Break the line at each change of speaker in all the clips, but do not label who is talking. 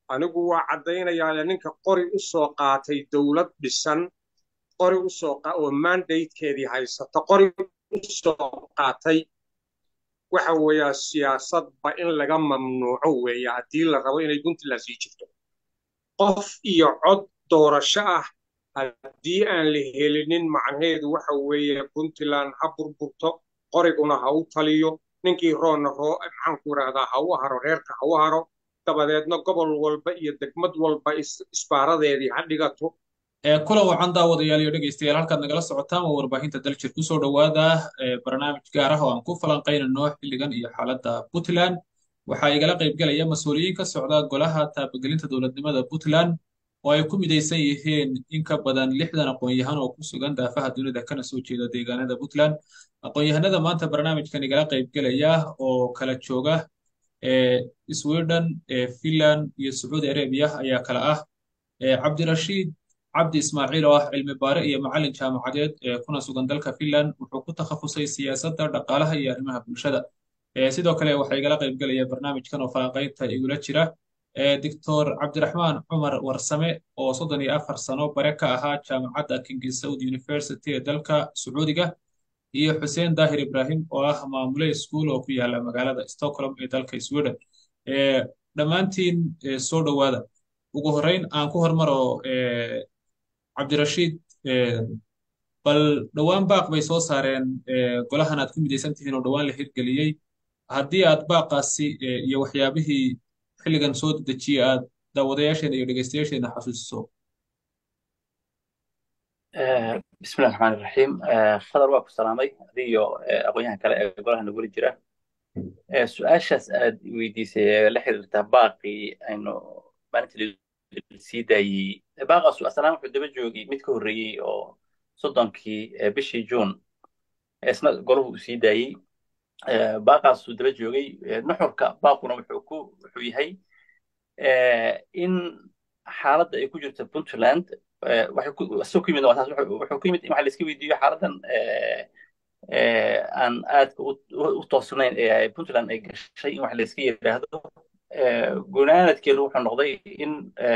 anigu waa caddaynayaa ninka qori u soo qaatay dowlad dhisan qori u soo oo mandatekeedii haysata qori u soo qaatay waxa weeyaa siyaasadba in laga mamnuuco weeye haddii la rabo inay puntland sii jirto qof iyo cod doorasho ah haddii aan la helinin macnaheedu waxa weeye puntland ha burburto qoriguna ha u taliyo ninkii roonna roo maxaanku idhaahdaa ha u haro reerka ha u haro dabadeedna gobol walba iyo degmad walba isbaaradeedii ha dhigato
kulan wacan daawadayaal iyo dhegaystayaal halkaad nagala socotaan waa warbaahinta daljir kusoo dhowaada barnaamij gaar ah oo aan ku falanqaynano xilligan iyo xaaladda puntland waxaa igala qaybgelaya mas-uuliyiin ka socda golaha taabagelinta dowladnimada puntland oo ay ku midaysan yihiin in ka badan lixdan aqoon-yahan oo ku sugan daafaha dunida kana soo jeeda deegaanada puntland aqoon-yahanada maanta barnaamijkan igala qaybgelaya oo kala jooga sweden finland iyo sacuudi arabia ayaa kala ah cabdirashiid cabdi ismaaciil oo ah cilmi baare iyo macallin jaamacadeed ee kuna sugan dalka finland wuxuu ku takhasusay siyaasadda dhaqaalaha iyo arrimaha bulshada sidoo kale waxaa igala qaybgelaya barnaamijkan oo falanqaynta igula jira doctor cabdiraxmaan cumar warsame oo soddon iyo afar sano bare ka ahaa jaamacadda king saud university ee dalka sacuudiga iyo xuseen daahir ibrahim oo ah maamule school oo ku yaala magaalada stockholm ee dalka sweden dhammaantiin soo dhowaada ugu horreyn aan ku hormaro cabdirashiid bal dhowaan baaq bay soo saareen golahan aad ku midaysan tihiin oo dhowaan la hirgeliyey haddii aad baaqaasi iyo waxyaabihii xilligan soo dedejiyey aad daawadayaasheena iyo dhegaystayaasheena xasuusiso
bismillahi raxmaan iraxiim khadar waa ku salaamay adiyo aqoonyahan kale ee golaha nagula jira su-aashaas aad weydiisay ee la xiriirta baaqii aynu maalintii sii daayey baaqaasu aslaan wuxuu daba joogay mid ka horreeyey oo soddonkii bishii juun isna golahu uu sii daayey baaqaasuu daba joogay nuxurka baaquna wuxuu ku wuxuu yahay in xaaladda ay ku jirto puntland asoo ku yimid wuxuu ku yimid in waxa la iska weydiiyo xaaladdan aan aadka u toosnayn ee puntland ay gashay in wax la iska yidhaahdo gunaanadkeedu wuxuu noqday in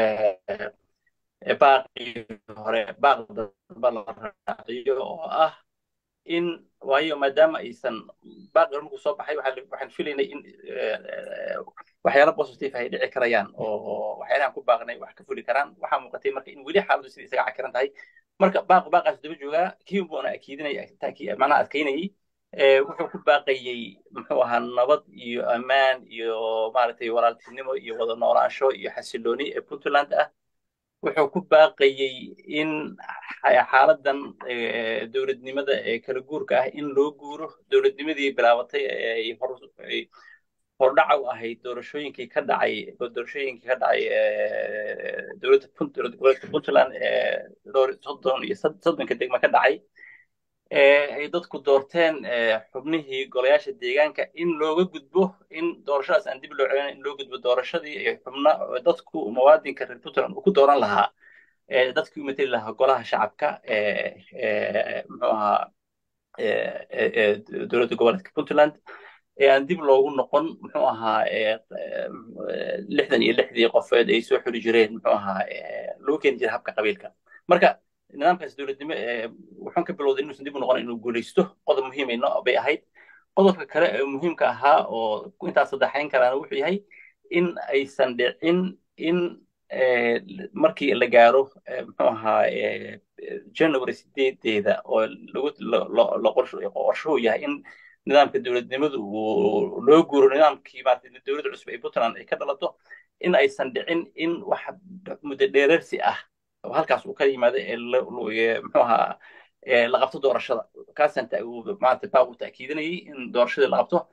baaqii hore baaq damba la raaciyo oo ah in waayo maadaama aysan baaqi hore markuu soo baxay waxaan filaynay in waxyaala positive ay dhici karayaan oo waxyaalahan ku baaqnay wax ka fuli karaan waxaa muuqatay marka in weli xaaladdu sida isaga cakiran tahay marka baaq baaqaas daba joogaa kii buuna akiidinaya macnaha adkaynayay wuxuu ku baaqayey muxuu ahaa nabad iyo ammaan iyo maaragtay walaaltinimo iyo wada noolaansho iyo xasilooni ee puntland ah wuxuu ku baaqayey in xaaladdan dowladnimada ee kala guurka ah in loo guuro dowladnimadii bilaabatay ay hordhaca u ahayd doorashooyinkii ka dhacay doorashooyinkii ka dhacay dowladda gobolka puntland ee soddon iyo soddonka degma ka dhacay ay dadku doorteen xubnihii golayaasha deegaanka in looga gudbo in doorashadaas aan dib loo celin in loo gudbo doorashadii xubna dadku muwaadinka reer puntland uu ku dooran lahaa dadkii u mateli lahaa golaha shacabka muxuu ahaa dowladda goboleedka puntland ee aan dib loogu noqon muxuu ahaa lixdan iyo lixdii qofeed ay soo xuli jireen muxuu ahaa loo keeni jiray habka qabiilka marka nidaamkaas dowladnimo wuxuun ka bilowday inuusan dib u noqon inuu guulaysto qodob muhiimayno bay ahayd qodobka kale ee muhiimka ahaa oo intaas saddexayn karaana wuxuu yahay in aysan dhicin in markii la gaaro muxuu ahaa january sideedeeda oo qorshuhu yahay in nidaamka dowladnimadu uu loo guuro nidaamkii maarata dowladda cusub ee puntland ay ka dhalato in aysan dhicin in wax muddo dheerarsi ah oo halkaas uu ka yimaado muxuu ahaa la qabto doorashada kaasaan maarata baaqu ta'kiidinayay in doorashadii la qabto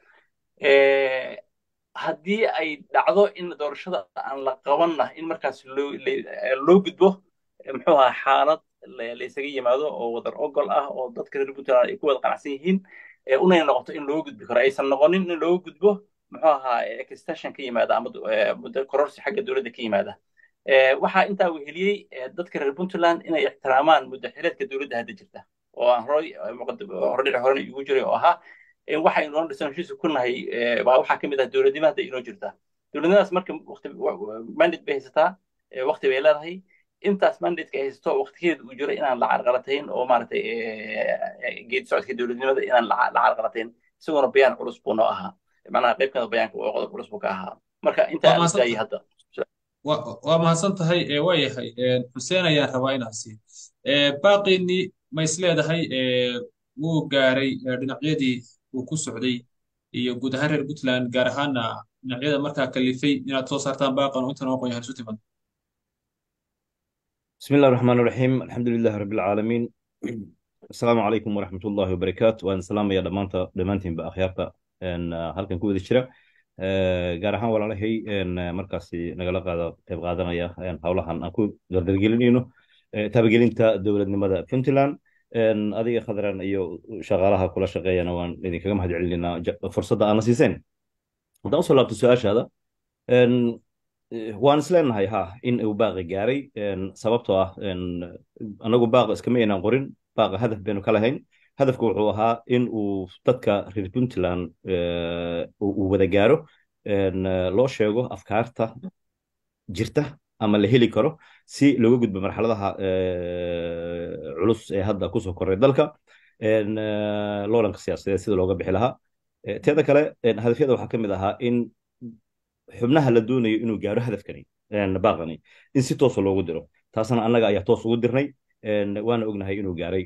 haddii ay dhacdo in doorashada aan la qabanna in markaas loo gudbo muxuu ahaa xaalad la isaga yimaado oo wadar ogol ah oo dadka reer puntland ay ku wada qanacsan yihiin unay noqoto in loo gudbi karo aysan noqonin in loo gudbo muxuu ahaa extension ka yimaada ama muddo kororsi xagga dowladda ka yimaada waxaa intaa weheliyey dadka reer puntland inay ixtiraamaan muddo xileedka dowladda hadda jirta oo aan horay hordhici horena igu jiray oo ahaa waxaynu noo dhisan heshiiska ku nahay baa waxaa ka mid ah dowladnimo hadda inoo jirta dowladnimadaas marka waqti mandate bay haysataa waqti bay leedahay intaas mandate ay haysato waqtigeeda uu jiro inaan la carqalatayn oo maaragtay geedi socodka dowladnimada inaan la carqalatayn isaguna bayaan culus buu noo ahaa macnaha qayb kamida bayaanka oo qodob culus buu ka ahaa marka inta aan daayay hadda
waa mahadsan tahay waa yahay xuseen ayaan rabaa inaan siiyo baaqiinii ma is leedahay wuu gaaray dhinacyadii uu ku socday iyo guud ahaan reer puntland gaar ahaana dhinacyada markaa kalifay inaad soo saartaan baaqan oo intan aqoon yahan isu timaado
بسم الله الرحمن الرحيم الحمد لله رب العالمين السلام عليكم ورحمة الله وبركاته وأن سلام يا دمانتا دمانتين بأخيارتا إن هلكن كود الشراء gaar ahaan walaalahay markaasi nagala qaada qayb qaadanaya howlahan aan ku dardargelinayno taabagelinta dowladnimada puntland adiga khadran iyo shaqaalaha kula shaqeeyana waan idinkaga mahad celinayna fursadda aana siiseen haddaan usoo laabto su-aashaada waan isleenahay ha in uu baaqi gaaray sababtoo ah anagu baaqa iskama aynaan qorin baaqa hadaf baynu ka lahayn hadafku wuxuu ahaa in uu dadka reer puntland uu wada gaaro loo sheego afkaarta jirta ama la heli karo si looga gudbo marxaladaha culus ee hadda kusoo koray dalka loolanka siyaasadeed sida looga bixi lahaa teeda kale hadafyada waxaa ka mid ahaa in xubnaha la doonayo inuu gaaro hadafkani baaqani in si toosa loogu diro taasna annaga ayaa toos ugu dirnay waana ognahay inuu gaaray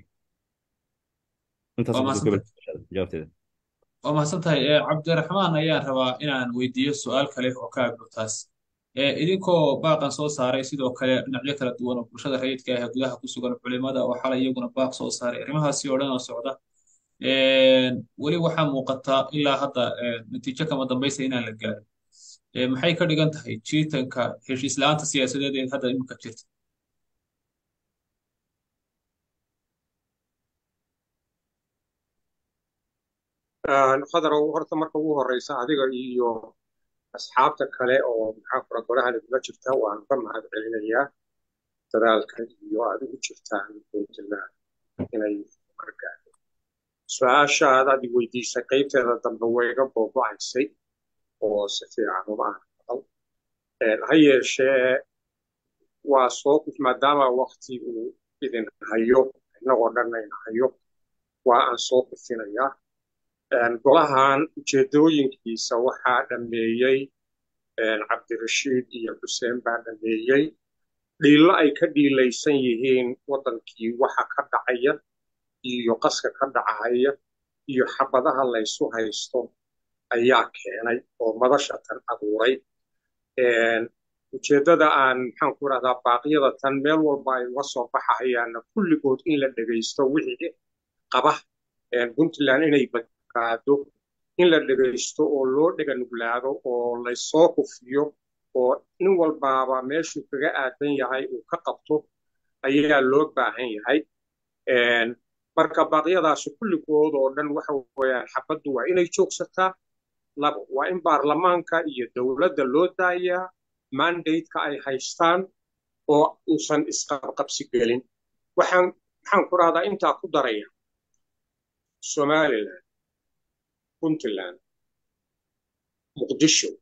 waa mahadsan tahay cabdiraxmaan ayaan rabaa inaan weydiiyo su-aal kale oo ka agdhow taas idinkoo baaqan soo saaray sidoo kale dhinacyo kala duwan oo bulshada rayidka ah ee gudaha ku sugan culimada oo xalay iyaguna baaq soo saaray arrimahaasi oo dhan oo socda weli waxaa muuqataa ilaa hadda natiijo kama dambaysa inaan la gaarin maxay ka dhigan tahay jiitanka heshiis la-aanta siyaasadeed ee hadda iminka jirta
khadarow horta marka ugu horeysa adiga iyo asxaabta kale oo maxaa kura golaha nagula jirta waan ka mahad celinayaa dadaalka iyo aad ugu jirtaan puntland inay gargaarto su-aashaad aad i weydiisay qaybteeda dambe wayga boobo-aysay oo si fiican uma ahaqal ha yeeshee waa soo maadaama wakti uu idin hayo innagoo dhan ayna hayo waa aan soo kufinayaa golahan ujeedooyinkiisa waxaa dhammeeyey cabdirashiid iyo xuseen baa dhammeeyey dhiillo ay ka dhiilaysan yihiin waddankii waxa ka dhacaya iyo qaska ka dhacaya iyo xabadaha laysu haysto ayaa keenay oo madasha tan abuuray ujeeddada aan maxaan ku rahdaa baaqyada tan meel walba ay uga soo baxahayaanna kulligood in la dhegaysto wixii qaba puntland inay badbaado in la dhegaysto oo loo dhega nuglaado oo laysoo kufiyo oo nin walbaaba meeshuu kaga aadan yahay uu ka qabto ayaa loo baahan yahay marka baaqyadaasi kulligood oo dhan waxa weeyaan xabaddu waa inay joogsataa labo waa in baarlamaanka iyo dowladda loo daayaa mandateka ay haystaan oo uusan isqabqabsi gelin waxaan maxaan ku rahdaa intaa ku daraya somaliland puntland muqdisho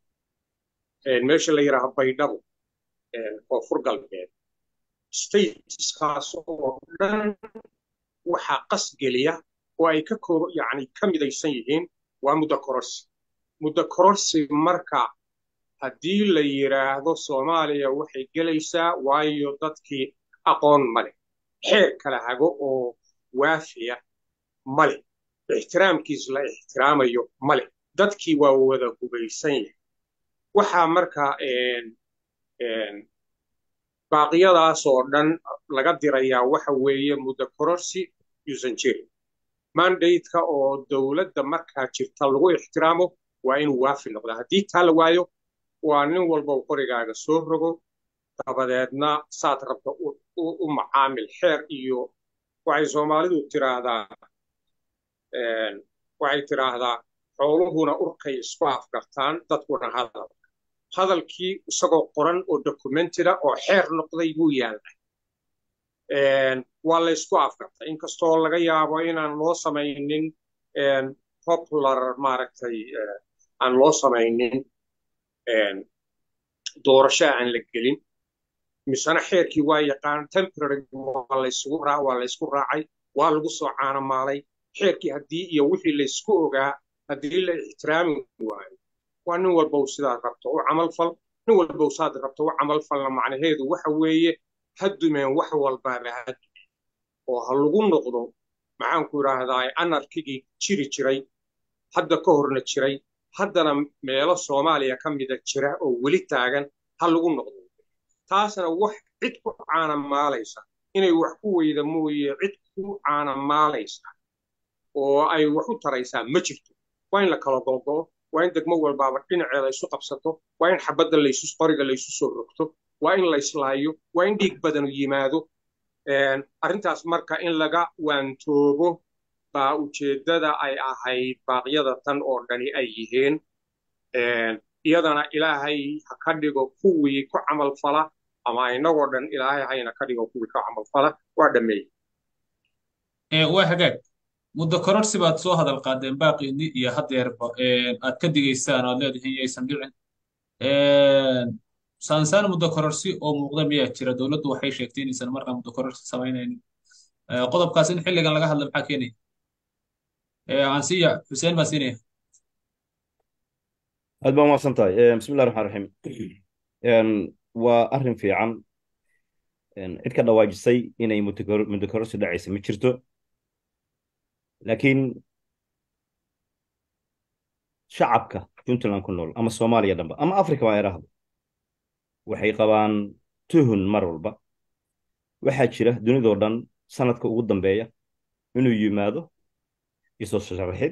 meesha la yidhaaha baydhabo koonfur galbeed stateskaas oo dhan waxaa qas geliya oo ay ka koob yani ka midaysan yihiin waa muddo kororsi muddo kororsi marka haddii la yidhaahdo soomaaliya waxay gelaysaa waayo dadkii aqoon male xeer kala hago oo waafiya male ixtiraamkiis la ixtiraamayo male dadkii waa wada hubaysan yahay waxaa marka baaqyadaas oo dhan laga dirayaa waxa weeye muddo kororsi yuusan jirin mandateka oo dowladda markaa jirta lagu ixtiraamo waa inuu waafi noqda haddii taa la waayo waa nin walba qorigaaga soo rogo dabadeedna saad rabta u macaamil xeer iyo waxay soomaalidu tiraahdaa waxay tiraahdaa xooluhuna urkay isku afgartaan dadkuna hadal hadalkii isagoo qoran oo documentida oo xeer noqday buu yaallay waa laysku afgartay inkastoo laga yaabo inaan loo samaynin popular maaragtay aan loo samaynin doorashaa aan la gelin misena xeerkii waa yaqaan temporary waa laysugu raa waa laysku raacay waa lagu soo caanamaalay xeerkii haddii iyo wixii laysku ogaa haddii la ixtiraami waayo waa nin walbow sidaad rabto u camal fal nin walbow saad rabto u camal falna macnaheedu waxa weeye ha dumeen wax walbaaba ha dumeen oo ha lagu noqdo maxaanku idhaahdaa anarkigii jiri jiray hadda ka horna jiray haddana meelo soomaaliya ka mida jira oo weli taagan ha lagu noqdo taasna wax cid ku caanamaalaysa inay wax ku weyda mooye cid ku caanamaalaysa oo ay wax u taraysaa ma jirto waa in la kala gogo'o waa in degmo walbaaba dhinaceeda isu qabsato waa in xabadda laysu qoriga laysu soo rogto waa in layslaayo waa in dhiig badanu yimaado arrintaas marka in laga waantoobo baa ujeeddada ay ahayd baaqyada tan oo dhani ay yihiin iyadana ilaahay ha ka dhigo kuwii ku camal fala ama inagoo dhan ilaahay hayna ka dhigo kuwii ka camal fala waa dhammeeyey
waa hagaag muddo kororsi baad soo hadal qaadeen baaqiini iyo haddeerba aad ka digaysaan oad leedihiin yaysan dhicin saansaan muddo kororsi oo muuqda miyaa jira dowladdu waxay sheegtay inaysan markaa muddo kororsi samaynaynin qodobkaas in xilligan laga hadla maxaa keenaya ansiya xuseen baa siinaya
aad baa umaqsan tahay bismi illahi raxmaan raxiim waa arrin fiican cid ka dhawaajisay inay muddo kororsi dhacaysa ma jirto laakiin shacabka puntland ku nool ama soomaaliya dhanba ama africa baa idhaahdo waxay qabaan tuhun mar walba waxaa jira dunidoo dhan sanadka ugu dambeeya inuu yimaado isoo sharaxid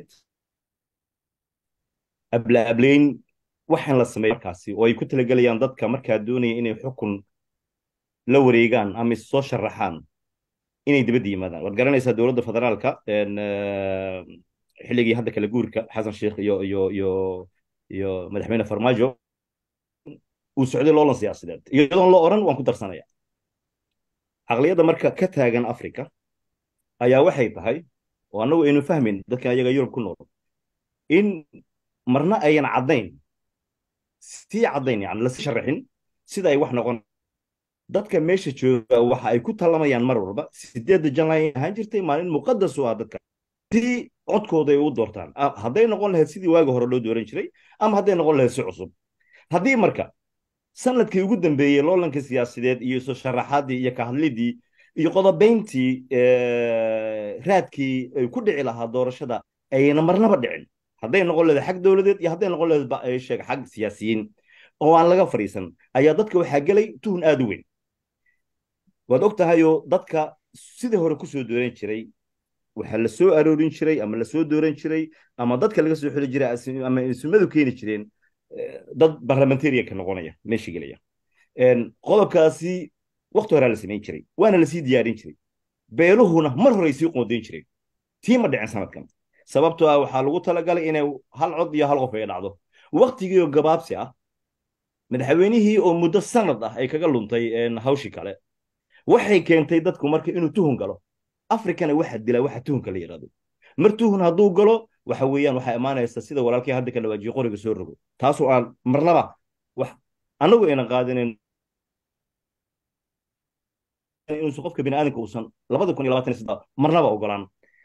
ablaablayn waxaan la sameeya markaasi oo ay ku talagelayaan dadka markaa doonaya inay xukun la wareegaan ama issoo sharaxaan inay dibadda yimaadaan waad garanaysaa dowladda federaalka xilligii hadda kala guurka xasan sheikh iyo iyo iyo iyo madaxweyne farmaajo uu socday loolan siyaasadeed iyadoon la oran waan ku darsanaya caqliyadda marka ka taagan africa ayaa waxay tahay oo annagu aynu fahmayn dadkan ayaga yurub ku nool in marna ayan caddayn sii caddayn yani lasi sharaxin sida ay wax noqon dadka meesha jooga waxa ay ku tallamayaan mar walba sideedda janlay ahaan jirtay maalin muqadas u ah dadka si codkooda ay u doortaan hadday noqon lahayd sidii waagi hore loo dooran jiray ama hadday noqon lahayd si cusub haddii marka sanadkii ugu dambeeyey loolanka siyaasadeed iyo soo sharaxaadii iyo kahadlidii iyo qodobayntii raadkii ay ku dhici lahaa doorashada ayna marnaba dhicin hadday noqon lahayd xag dowladeed iyo hadday noqon lahayd sheeg xag siyaasiyiin oo aan laga fadhiisan ayaa dadka waxaa gelay tuhun aad u weyn waad og tahayoo dadka sidii hore kusoo dooran jiray waxaa la soo aroorin jiray ama lasoo dooran jiray ama dadka laga soo xili jiray ama ismadu keeni jireen dad barlamentarianka noqonaya meesha gelaya qodobkaasi wakti horaa la samayn jiray waana lasii diyaarin jiray beeluhuna mar horey sii qoondayn jireen tii ma dhicin sanadkan sababtoo ah waxaa lagu talagalay inay hal cod iyo hal qof ay dhacdo waktigiioo gabaabsi ah madaxweynihii oo muddo sanad ah ay kaga luntay hawshii kale waxay keentay dadku marka inuu tuhun galo afrikana waxa dila waxa tuhunka la yidhahdo mar tuhun hadduu galo waxa weeyaan waxaa imaanaysa sida walaalkii hadda ka dhawaajiye qoriga soo rogo taasoo aan marnaba wax annagu aynan qaadinin inuusan qofka biniaadanka uusan labada kun iyo labaatan iyo saddex marnaba ogolaan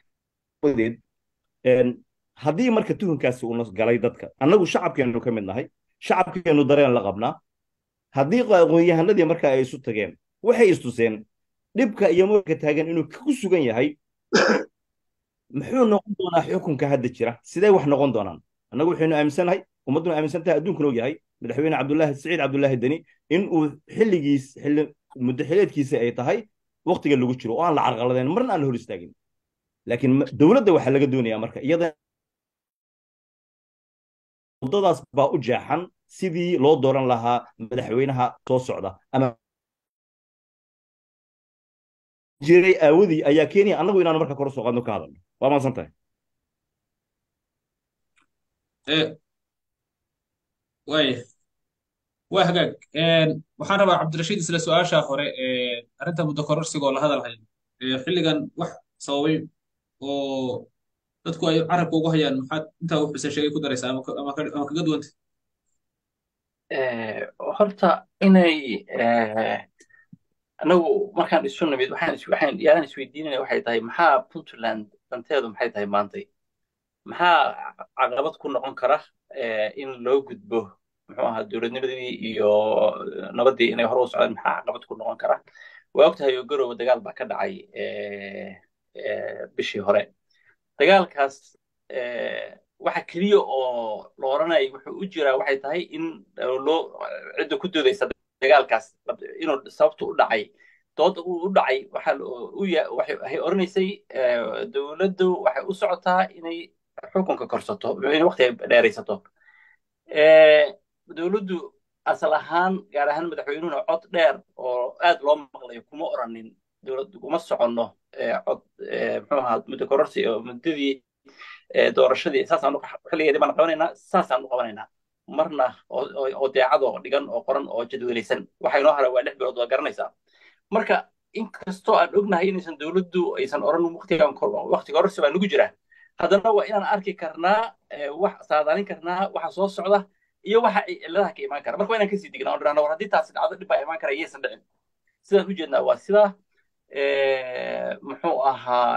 haddii marka tuhunkaasi uuna galay dadka annagu shacabkeenu ka mid nahay shacabkeenu dareen la qabnaa haddii aqoonyahanadii marka ay isu tageen waxay istuseen dhibka iyo moorka taagan inuu ku sugan yahay muxuu noqon doonaa xukunka hadda jira sidee wax noqon doonaan annagu waxaynu aaminsanahay ummadduna aaminsan tahay adduunkuna og yahay madaxweyne cabdullaahi saciid cabdullaahi deni in uu xilligiis xilli muddo xileedkiisa ay tahay waktiga lagu jiro oo aan la carqaladeen marna aan la hor istaagin laakiin dowladda waxaa laga doonayaa marka iyada waddadaas baa u jeexan sidii loo dooran lahaa madaxweynaha soo socda ama jiray aawadii ayaa keenaya annagu inaanu marka kor soo qaadno ka hadalno waa maadsan tahay
waaya waa hagaag waxaan rabaa cabdirashiid isla su-aasha hore arrinta muddo kororsiga oo la hadalhayo xilligan wax sababay oo dadku ay carabka ugu hayaan maxaad intaa uu xuseen sheegay ku daraysaa ama kaga duwanta
horta inay anagu markaan isu nimid waxaan waxaan yaalan isweydiinayna waxay tahay maxaa puntland danteedu maxay tahay maantay maxaa caqabad ku noqon kara in loo gudbo muxuu ahaa dowladnimadii iyo nabaddii inay hore u socdaan maxaa caqabad ku noqon kara waa ogtahay oo garowe dagaal baa ka dhacay bishii hore dagaalkaas waxa keliya oo la oranaya wuxuu u jiraa waxay tahay in loo cidda ku doodaysa dagaalkaas inuu sababtu u dhacay dood u dhacay waxay oranaysay dowladdu waxay u socotaa inay xukunka korsato inay waqti dheeraysato dowladdu asal ahaan gaar ahaan madaxweynuhuna cod dheer oo aad loo maqlayo kuma oranin dowlad kuma soconno cod muxuu ahaa muddo kororsi oo muddadii doorashadii saasaan xilligeedii baan qabanaynaa saasaan u qabanaynaa marna oo deecadoo dhigan oo qoran oo jadwelaysan waxa inoo hara waa lix bilood waa garanaysaa marka inkastoo aan ognahay inaysan dowladdu aysan oran waqtigan waqti kororsi baa nagu jira haddana waa inaan arki karnaa wax saadaalin karnaa waxa soo socda iyo waxa ay cilladaha ka imaan kara marka waa inaan kasii dignaa oo dhirahna war haddii taasi dhacdo dhib baa imaan kara iyaysan dhicin sidaan u jeednaa waa sidaa muxuu ahaa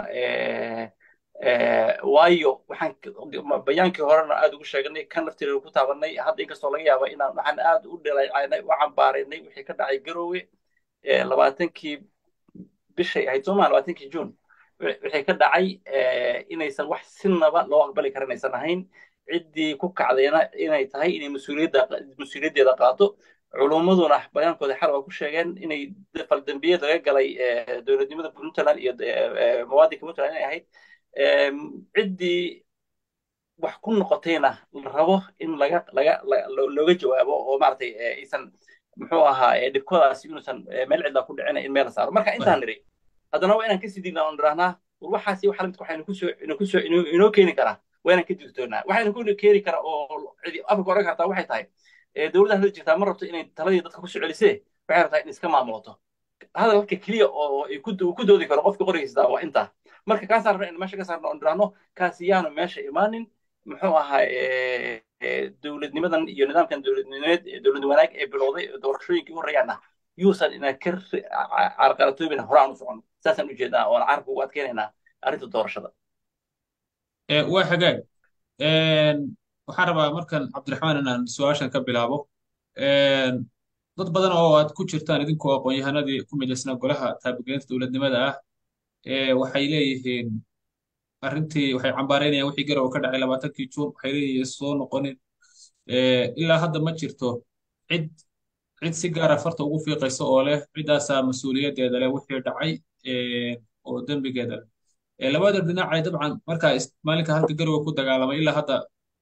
waayo waxaan bayaankii horena aad ugu sheegnay kan laftireeda ku taabanay hadda inkastoo laga yaaba inaan waxaan aad u dhaleecaynay u cambaaraynay wixii ka dhacay garowe labaatankii bishay ahayd soomaa labaatankii juun wixii ka dhacay inaysan wax sinaba loo aqbali karin aysan ahayn ciddii ku kacdayna inay tahay inay mas-uuliyadda mas-uuliyaddeeda qaato culummaduna bayaankooda xal waa ku sheegeen inay faldambiyeed laga galay dowladnimada puntland iyo muwaadinka puntland inay ahayd ciddii wax ku noqotayna la rabo in laga laga looga jawaabo oo maaragtay aysan muxuu ahaa dhibkoodaasi inuusan meel cidla ku dhicina in meel la saaro marka intaan nidhi haddana waa inaan kasii dignaa oon idhahnaa war waxaasi wax lamidka waxaynu kusoo inu kusoo inoo keeni karaa waa inaan ka digtoonaa waxaynu ku keeni karaa oo cidi afka oran kartaa waxay tahay dowladda hadda jirtaa ma rabto inay taladii dadka kusoo celisee waxay rabtaa in iska maamulato hadalka keliya oo ku doodi karo qofka qoraysa waa intaa marka kaasaan rabna in meesha ka saarno oon idhaahno kaasi yaanu meesha imaanin muxuu ahaa dowladnimadan iyo nidaamkan dowladnimeed dowlad wanaag ee bilowday doorashooyinkii horreeyaana yuusan ina ka carqalatoobin horaan u socon saasaan u jeednaa oon carabka ugu adkeynaynaa arrinta doorashada
waa hagaag waxaan rabaa markan cabdiraxmaan inaan su-aashan ka bilaabo dad badan oo aad ku jirtaan idinkoo aqoon-yahanadii ku midaysnaa golaha taabagelinta dowladnimada ah waxay leeyihiin arrintii waxay cambaaraynayaan wixii garow ka dhacay labaatankii juun waxay leeyihiin soo noqonin ilaa hadda ma jirto cid cid si gaara farta ugu fiiqaysa oo leh ciddaasaa mas-uuliyaddeeda leh wixii dhacay oo dembigeeda leh labada dhinacay dabcan markaa maalinka halka garowe ku dagaalamay ilaa hadda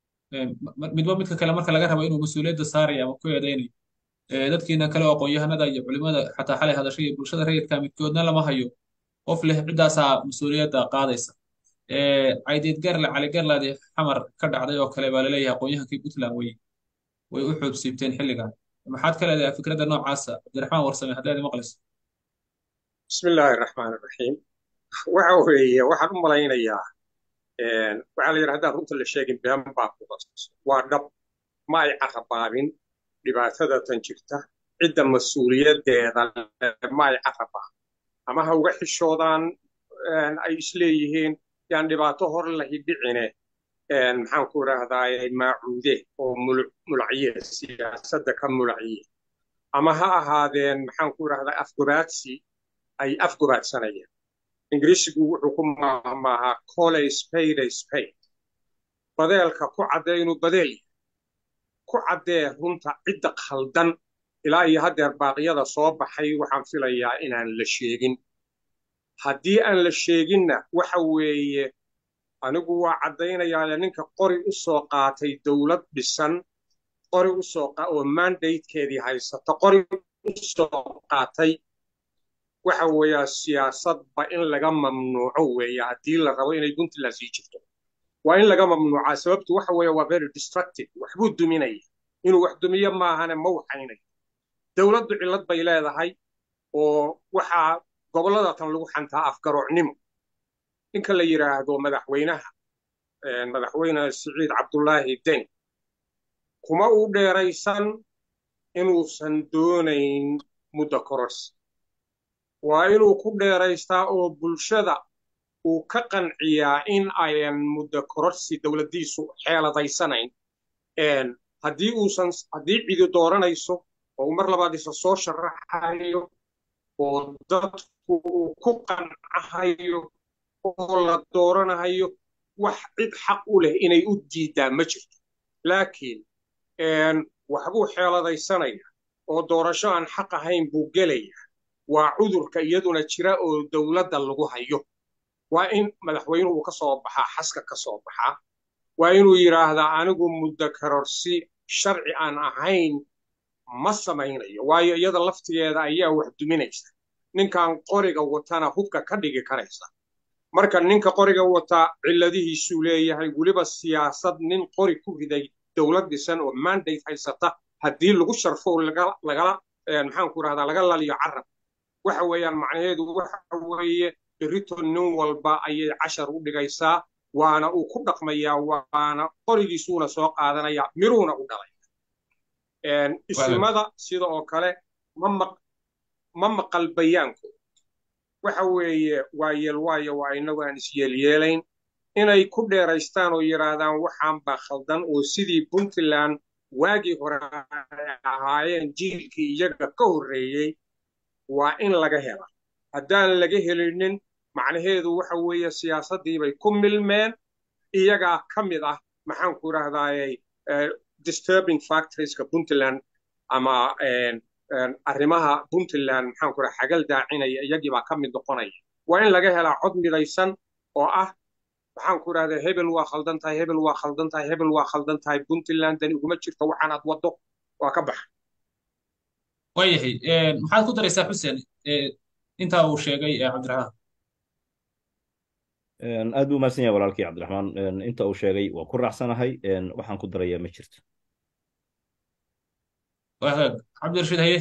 midba midka kale marka laga rabo inuu mas-uuliyadda saaraya ama ku eedaynayo dadkiina kale oo aqoon-yahanada iyo culimada xataa xalay hadashay iyo bulshada rayidka midkoodna lama hayo qof leh ciddaasaa mas-uuliyadda qaadaysa caydeed garle cali garlaadi xamar ka dhacday oo kale baa laleeyahay aqoon-yahankii puntland way way u xoogsiibteen xilligan maxaad ka leedahay fikradda noocaasa cabdiraxmaan warsame haddaad maqlayso
bismi illaahi raxmaan raxiim waxa weeye waxaan u malaynayaa waxaa la yidhi haddaan runta la sheegin been baa ku qasas waa dhab ma ay carabaabin dhibaatada tan jirta cidda mas-uuliyaddeeda ma ay carabaabin ama ha uga xishoodaan ay isleeyihiin yaan dhibaato hor lahi dhicine maxaan ku idhaahdaa maacuude oo mulacye siyaasadda ka mulacye ama ha ahaadeen maxaan ku idhahdaa afgobaadsi ay afgobaadsanayaan ingiriisigu wuxuu ku maahmaahaa coley spade spade badeelka ku caddee inuu badeel yahay ku caddee runta cidda khaldan ilaa iyo haddeer baaqyada soo baxay waxaan filayaa inaan la sheegin haddii aan la sheeginna waxa weeye anigu waa caddaynayaa ninka qori u soo qaatay dowlad dhisan qori u soo oo mandatekeedii haysata qori u soo qaatay waxa weeyaa siyaasadba in laga mamnuuco weeye haddii la rabo inay puntland sii jirto waa in laga mamnuucaa sababtu waxa weeye waa very destructive waxbuu duminaya inuu wax dumiyo maahane ma waxaynayo dowladdu cillad bay leedahay oo waxaa gobollada tan lagu xantaa afgaroocnimo ninka la yidhaahdo madaxweynaha madaxweyne siciid cabdullaahi deni kuma uu dheeraysan inuusan doonayn muddo kororsi waa inuu ku dheeraystaa oo bulshada uu ka qanciyaa in ayan muddo kororsi dowladdiisu xeeladaysanayn haddii uusan haddii cidi dooranayso oo uu mar labaad isa soo sharaxayo oo dadku uu ku qancahayo oo la dooranahayo wax cid xaq u leh inay u diidaa ma jirto laakiin waxbuu xeeladaysanaya oo doorasho aan xaq ahayn buu gelaya waa cudurka iyaduna jira oo dowladda lagu hayo waa in madaxweynuhu ka soo baxaa xaska ka soo baxaa waa inuu yidhaahdaa anigu muddo karorsi sharci aan ahayn ma samaynayo waayo iyada laftigeeda ayaa wax duminaysa ninkan qoriga watana hubka ka dhigi karaysa marka ninka qoriga wataa cilladihiisuu leeyahay weliba siyaasad nin qori ku riday dowlad dhisan oo mandate haysata haddii lagu sharfo lagala maxaanku rahdaa laga laliyo carab waxa weeyaan macnaheedu waxa weeye berito nin walba ayay cashar u dhigaysaa waana uu ku dhaqmayaa waana qorigiisuuna soo qaadanaya miruuna u dhalay isimada sida oo kale ma maqal bayaanku waxa weeye waa yeelwaayo waa inagu aan isyeelyeelayn inay ku dheeraystaan oo yidhaahdaan waxaan baa khaldan oo sidii puntland waagii hore ay ahaayeen jiilkii iyaga ka horreeyey waa in laga hela haddaan laga helinin macnaheedu waxa weeye siyaasaddiibay ku milmeen iyagaa ka mid ah maxaanku idhahdaaye disturbing factorieska puntland ama arrimaha puntland maxaanku idhaha xagal daacinaya iyagiibaa ka mid noqonaya waa in laga helaa cod midaysan oo ah maxaanku idhahdaa hebel waa khaldan tahay hebel waa khaldan tahay hebel waa khaldan tahay puntland dani uguma jirto waxaan aad waddo waa ka baxa
waayahay maxaad ku daraysaa xuseen intaa uu sheegay cabdiraxmaan
aad buu mahadsan yahay walaalkii cabdiraxmaan inta uu sheegay waa ku raacsanahay waxaan ku darayaa ma jirto
cabdirashiid haye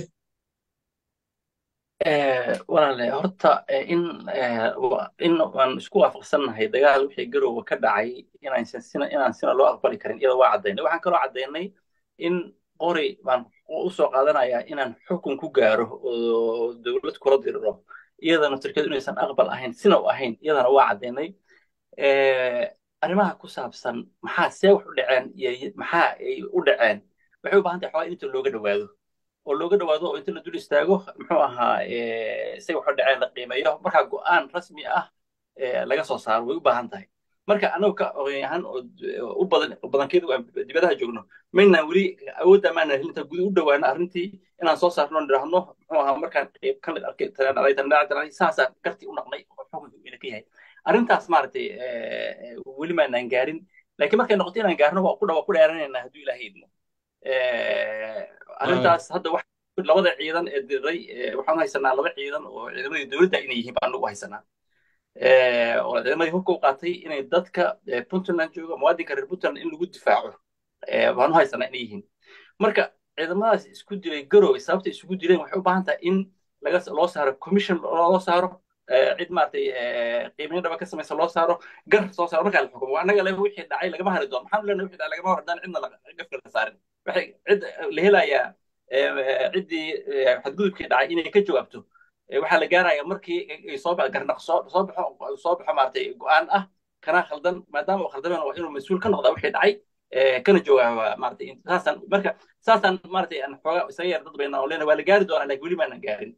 walaale horta in in waan isku waafaqsannahay dagaal wixii garowga ka dhacay inaysan sina inaan sina loo aqbali karin iyada waa caddaynay waxaan kaloo caddaynay in qori baan u soo qaadanayaa inaan xukun ku gaaro oo dowlad kula diriro iyadana turkiyadu inaysan aqbal ahayn sina u ahayn iyadana waa caddaynay arrimaha ku saabsan maxaa see wax u dhaceen iyo maxaa ay u dhaceen waxay u baahan tahay xoogaa inta looga dhowaado oo looga dhowaado oo inta la dul istaago muxuu ahaa say wax u dhaceen la qiimeeyo markaa go'aan rasmi ah laga soo saaro way u baahan tahay marka annagu ka oqyahan oo u badan badankeedu aan dibadaha joogno maynaan weli awoodda maana helinta gudu u dhowaano arrintii inaan soo saarno nidhaahno muxuu ahaa markaan qayb ka mid arkay tanadhalay tanadhalay tanadhalay saasaan gartii u naqnay oo xukunka ina ka yahay arrintaas maaragtay weli maanaan gaarin laakiin markay noqoto inaan gaarno waa ku dhawa ku dheeranaynaa hadduu ilaahay idmo arrintaas hadda wax labada ciidan ee diray waxaan haysanaa laba ciidan oo ciidamadii dowladda inay yihiin baan ugu haysanaa oo ciidamadii hubka u qaatay inay dadka puntland jooga muwaadinka reer puntland in lagu difaaco baan u haysanaa inay yihiin marka ciidamadaas isku dilay garowe sababta isugu dileen waxay u baahan tahay in laga loo saaro commission loo saaro cid maaragtay qiimeyn dhaba ka samaysa loo saaro gar soo saaro markaa la xukumo annaga le wixii dhacay lagama hari doono maxaan leenahay wixii dhacay lagama hor haddaan cidna gafka la saarin waxay cid la helayaa ciddii xadgudubkii dhacay inay ka jawaabto waxaa la gaaraya markii ay soo garnaq soo soo baxo soo baxo maaragtay go'aan ah kana khaldan maadaama uu khaldameen waa inuu mas-uul ka noqdaa wixii dhacay kana jawaaba maaragtay saasaan marka saasaan maaragtay aan xoogaa isaga yar dad bayna oo leena waa la gaari doonaa laakiin weli maanan gaarin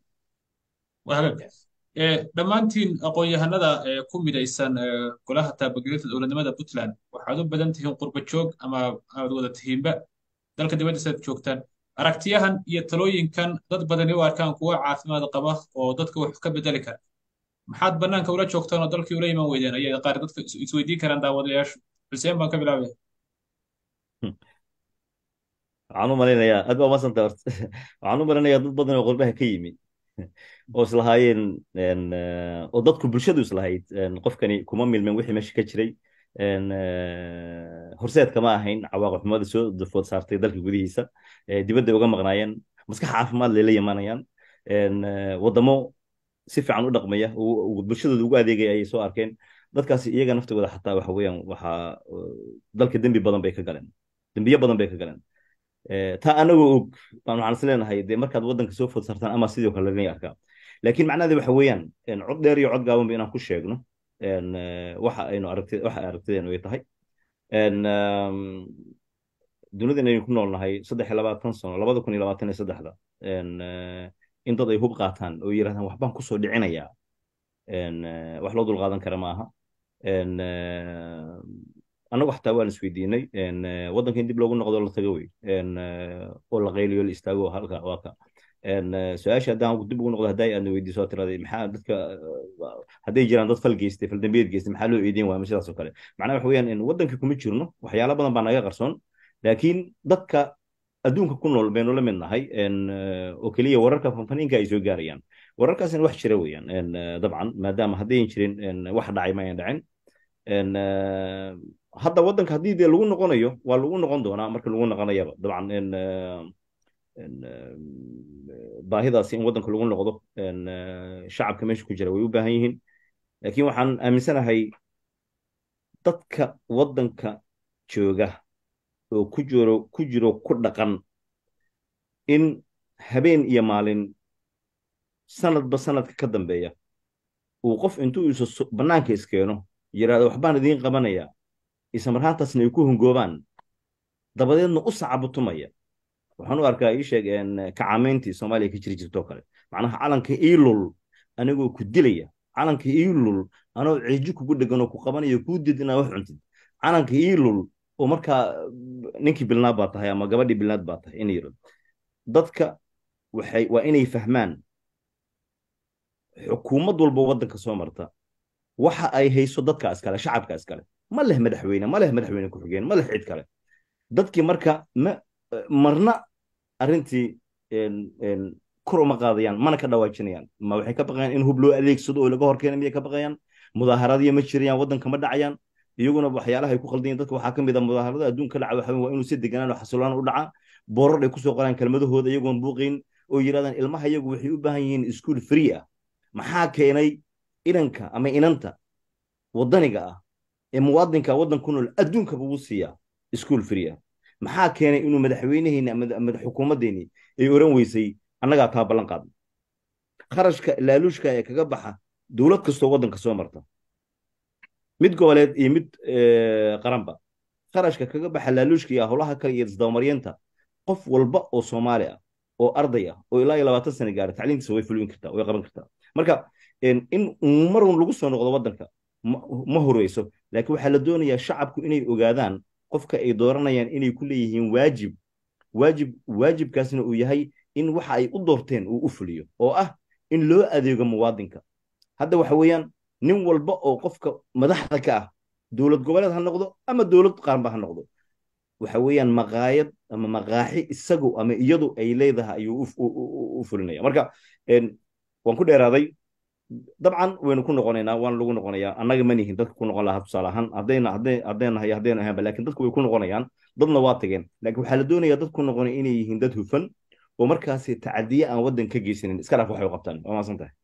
dhammaantiin aqoon-yahanada ku midaysan golaha taabagelinta dowladnimada puntland waxaad u badan tihiin qurba joog ama aad wada tihiinba dalka dibaddiisa aad joogtaan aragtiyahan iyo talooyinkan dad badani u arkaan kuwa caafimaad qaba oo dadka wax ka bedeli kara maxaad bannaanka ula joogtaan oo dalkii ula iman weydeen ayay qaar dadka isweydiin karaan daawadayaashu xuseen baan ka bilaabaya
waxaan u malaynayaa aad baa umadsanta horta waxaan u malaynayaa dad badan oo qurbaha ka yimi oo islahaayeen oo dadku bulshadu islahayd qofkani kuma milmeen wixii meesha ka jiray horseedka ma ahayn cawaaqib xumada soo dafood saartay dalka gudihiisa dibadda uga maqnaayeen maskax caafimaad layla yimaanayaan waddamo si fiican u dhaqmaya bulshadooda ugu adeegaya ayay soo arkeen dadkaasi iyaga naftooda xataa waxa weeyaan waxaa dalka dembi badan bay ka galeen dembiyo badan bay ka galeen taa anagoo og baan waxaan is leenahay dee markaad waddanka soo food sartaan ama sidoo kale laga arkaa laakiin macnaheedu waxa weeyaan cod dheer iyo cod gaabanba inaan ku sheegno waxa aynu aragti waxa aragtideenu ay tahay dunidan aynu ku noolnahay saddex iyo labaatan sano labada kun iyo labaatan iyo saddexda in dad ay hub qaataan oo yidhahdaan waxbaan kusoo dhicinayaa wax loo dulqaadan kara maaha annagu xataa waan isweydiinay waddanka in dib loogu noqdo la tago wey oo la qayliyo la istaago halka waa ka su-aasha haddaan dib ugu noqdo hadday aadna weydiiso oo tiraday maxaa dadka hadday jiraan dad fal geystay fal dambiyeed geystay maxaa loo eedeyn waaya sidaas oo kale macnaha waxa weeyaan waddanka kuma jirno waxyaalo badan baa naga qarsoon laakiin dadka adduunka ku nool baynu la mid nahay oo keliya wararka fanfaniinka ay soo gaarayaan wararkaasina wax jira weeyaan dabcan maadaama haddayan jirin wax dhacay ma ayan dhacin hadda waddanka haddii dee lagu noqonayo waa lagu noqon doonaa marka lagu noqonayaba dabcan baahidaasi in waddanka lagu noqdo shacabka meesha ku jira way u baahan yihiin laakiin waxaan aaminsanahay dadka waddanka jooga oo ku jiro ku jiro ku dhaqan in habeen iyo maalin sanadba sanadka ka dambeeya uu qof intuu isu bannaanka iskeeno yidhaahdo waxbaan idiin qabanaya islamarhaantaasna ay ku hongoobaan dabadeedna u sacabutumaya waxaan u arkaa ii sheeg kacaamayntii soomaaliya ka jiri jirtoo kale macnaha calanka iilul anigoo ku dilaya calanka iilul anoo ceeji kugu dhegan oo ku qabanayo kuu did inaad wax cuntid calanka iilul oo markaa ninkii bilnaad baa tahay ama gabadhii bilnaad baa tahay inay yidhahdo dadka waxay waa inay fahmaan xukuumad walba waddanka soo marta waxa ay hayso dadka iskale shacabka iskale ma leh madaxweyne ma leh madaxweyne ku-xigeen ma leh cid kale dadkii marka ma marna arrintii kor uma qaadayaan mana ka dhawaajinayaan ma waxay ka baqayaan in hub loo adeegsado oo laga horkeena miyay ka baqayaan mudaaharadiya ma jirayaan waddanka ma dhacayaan iyaguna waxyaalaha ay ku qaldayin dadka waxaa ka mid a mudaaharada adduunka dhaca waxa waa inuu si deganaan oo xasiloon u dhaca boorar ay kusoo qoraan kelmadahooda iyagoon buuqayn oo yidhahdaan ilmaha iyagu waxay u baahan yihiin iskuul free ah maxaa keenay inanka ama inanta waddaniga ah ee muwaadinka waddan ku nool adduunkaba uu siiyaa iskuul free ah maxaa keenay inuu madaxweyneheenni ama xukuumaddeennii ay oran weysay annagaa taa ballan qaadna kharashka laaluushka ee kaga baxa dowlad kastoo waddanka soo marta mid goboleed iyo mid qaranba kharashka kaga baxa laaluushka iyo howlaha kale iyo isdabamaryanta qof walba oo soomaali ah oo arday ah oo ilaa iyo labaatan sana gaara tacliintiisa way fulwin kartaa way qaban kartaa marka in marun lagu soo noqdo waddanka ma horeyso laakiin waxaa la doonayaa shacabku inay ogaadaan qofka ay dooranayaan inay ku leeyihiin waajib waajib waajibkaasna uu yahay in waxa ay u doorteen uu u fuliyo oo ah in loo adeego muwaadinka hadda waxa weeyaan nin walba oo qofka madaxda ka ah dowlad goboleed ha noqdo ama dowlad qaranba ha noqdo waxa weeyaan maqaayad ama maqaaxi isagu ama iyadu ay leedahay ayuu u fulinaya marka waan ku dheeraaday dabcan waynu ku noqonaynaa waan lagu noqonayaa annaga ma nihin dadka ku noqon lahaa tusaale ahaan haddayna hadday haddaynahay haddayna ahaanba laakiin dadku way ku noqonayaan dadna waa tageen laakiin waxaa la doonayaa dad ku noqonaya inay yihiin dad hufan oo markaasi tacadiye aan waddan ka geysanin iska dhaaf waxay u qabtaan waa maasan tahay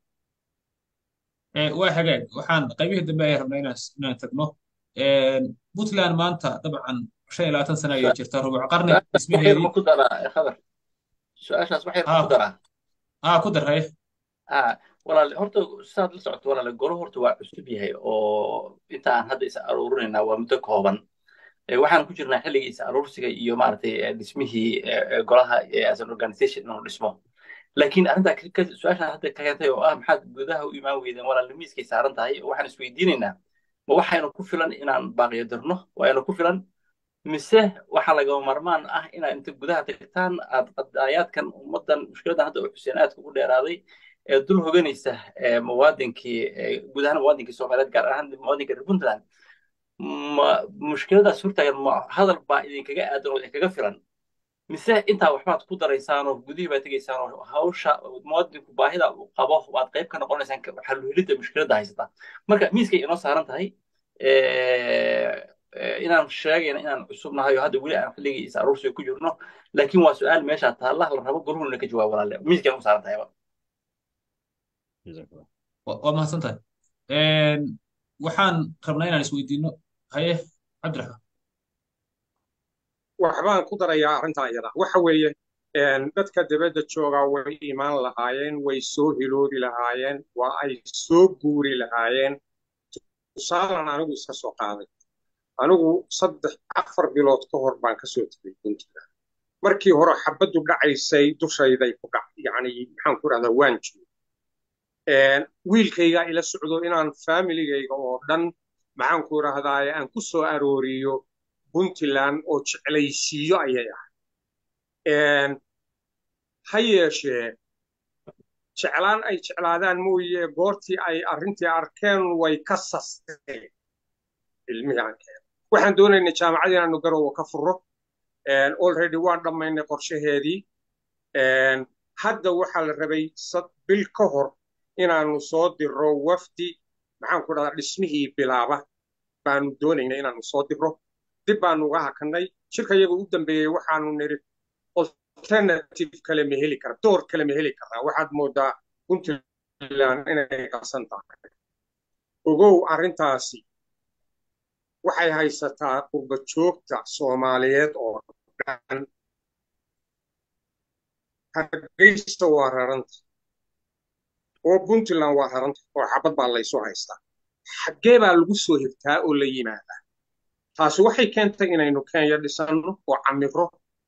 waa hagaag waxaan qaybihii dambe ayaan rabnaa inaan inaan tagno puntland maanta dabcan shan iyo labaatan sana ayay jirtaa rubuc qarni dhismaheedii
ma ku daraa khabar su-aashaas wax yar ma ku daraa
aa ku darray
walaal horta saad la socoto walaal golo horta waa cusub yahay oo inta aan hadda is aruurinaynaa waa muddo kooban waxaan ku jirnaa xilligii is aruursiga iyo maaragtay dhismihii golaha as an organization inuu dhismo laakiin arrintaa su-aashaan hadda ka keentay oo ah maxaad gudaha u imaan weydeen walaal miiskay saaran tahay waxaan isweydiinaynaa ma waxaynu ku filan inaan baaqiyo dirno waaynu ku filan mise waxaa lagama marmaan ah inaad inta gudaha tagtaan aad qadaayaadkan ummaddan mushkiladan hadda uu xuseen aadka ugu dheeraaday ee dul hoganaysa muwaadinkii guud ahaan muwaadinkii soomaaliyeed gaar ahaan muwaadinka reer puntland ma mushkiladaas hortaagan ma hadal baa idinkaga aadan oo idinkaga filan mise intaa waxbaad ku daraysaan oo gudihii baad tegaysaan oo hawsha muwaadinku baahida uu qabo waad qayb ka noqonaysaan xaluhelidda mushkiladda haysata marka miiskay inoo saaran tahay inaan sheegayna inaan cusubnahay oo hadda weli aan xilligii is aruursiga ku jirno laakiin waa su-aal meesha taalla la rabo goruhuna ka jawaab walaale miiskay u saaran tahayba
waa mahadsan tahay waxaan rabnaa inaan isweydiino haye cabdiraxmaan
waxbaan ku darayaa arrintaa iyada waxa weeye dadka dibadda joogaa way imaan lahaayeen way soo hiloobi lahaayeen waa ay soo guuri lahaayeen tusaalan anigu iska soo qaaday anigu saddex afar bilood ka hor baan kasoo tegay puntland markii hore xabaddu dhacaysay dushayday ku dhac yacni maxaan ku rahdaa waan joogo wiilkaygaa ila socdo inaan faamiligayga oo dhan maxaan ku rahdaaye aan ku soo arooriyo puntland oo jeclaysiiyo ayay ahay ha yeeshee jeclaan ay jeclaadaan mooye goortii ay arrintii arkeen way ka sasteen ilmihii arkeen waxaan doonaynay jaamacad inaanu garowa ka furo already waan dhammaynay qorshaheedii hadda waxaa la rabay bil ka hor inaanu soo diro wafdi maxaan ku dhahdaa dhismihii bilaaba baanu doonaynay inaanu soo diro dib baanu uga hakannay shirka iyaga u dambeeyey waxaanu niri alternative kale ma heli kara door kale ma heli karaa waxaad moodaa puntland inay qarsan tahay ogow arrintaasi waxay haysataa qurba joogta soomaaliyeed oo dhan hargeysa waa raranta oo puntland waa raranta oo xabad baa laysu haystaa xaggee baa lagu soo higtaa oo la yimaadaa taasi waxay keentay inaynu kenya dhisanno oo camiro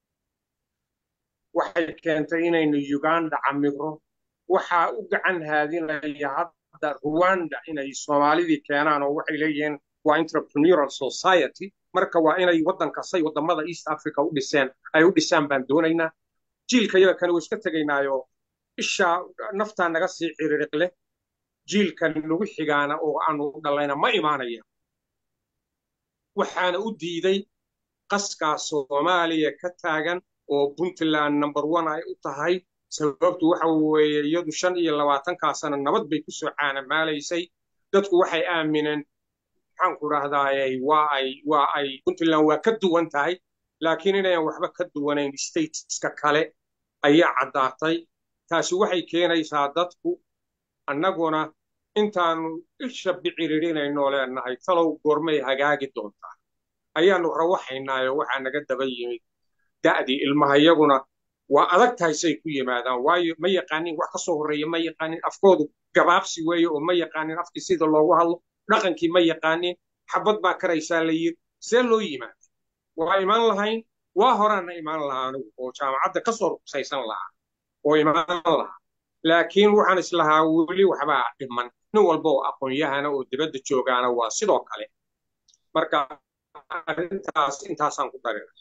waxay keentay inaynu uganda camiro waxaa u gacan haadinaya hadda ruwanda inay soomaalidii keenaan oo waxay leeyihiin waa entrepreneurial society marka waa inay waddanka say waddamada east africa u dhiseen ay u dhisaan baan doonaynaa jiilka yaga kani waa iska tegaynaayo ishaa naftaa naga sii ciriiriq leh jiilkan nagu xigaana oo aanu dhalayna ma imaanaya waxaana u diiday qaskaa soomaaliya ka taagan oo puntland number one ay u tahay sababtu waxa weeye iyadu shan iyo labaatankaa sana nabad bay ku soo caanamaalaysay dadku waxay aamineen maxaan ku rahdaayey waa ay waa ay puntland waa ka duwan tahay laakiin inayan waxba ka duwanayn stateska kale ayaa caddaatay taasi waxay keenaysaa dadku annaguna intaanu isha biciririnayno leenahay talow goormay hagaagi doontaa ayaanu rawaxaynaayo waxaa naga daba yimid da'dii ilmaha iyaguna waa adag tahay say ku yimaadaan waayo ma yaqaanin wax ka soo horreeya ma yaqaanin afkoodu gabaabsi weeye oo ma yaqaanin afkii sida loogu hadlo dhaqankii ma yaqaanin xabad baa karaysaa la yiri see loo yimaada waa imaan lahayn waa horaana imaan lahaa anigu oo jaamacadda ka soo rugsaysan lahaa oo imaan lahaa laakiin waxaan islahaa weli waxbaa dhiman nin walba oo aqoon-yahana oo dibadda joogaana waa sidoo kale marka arrintaas intaasaan ku darina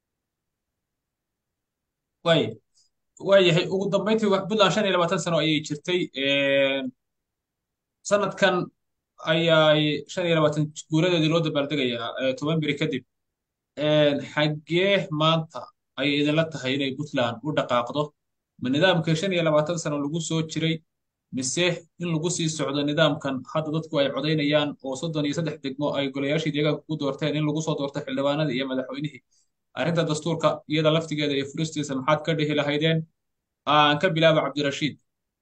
waaya waayahay ugu dambayntii puntland shan iyo labaatan sano ayay jirtay sanadkan ayaay shan iyo labaatan guuradeedii loo dabaaldegayaa toban beri kadib xaggee maanta ayay idinla tahay inay puntland u dhaqaaqdo ma nidaamkii shan iyo labaatan sano lagu soo jiray mise in lagu sii socdo nidaamkan hadda dadku ay codaynayaan oo soddon iyo saddex degmo ay golayaashii deegaanka ku doorteen in lagu soo doorto xildhibaanadii iyo madaxweynihii arrinta dastuurka iyada laftigeeda iyo furistiisa maxaad ka dhihi lahaydeen aan ka bilaaba cabdirashiid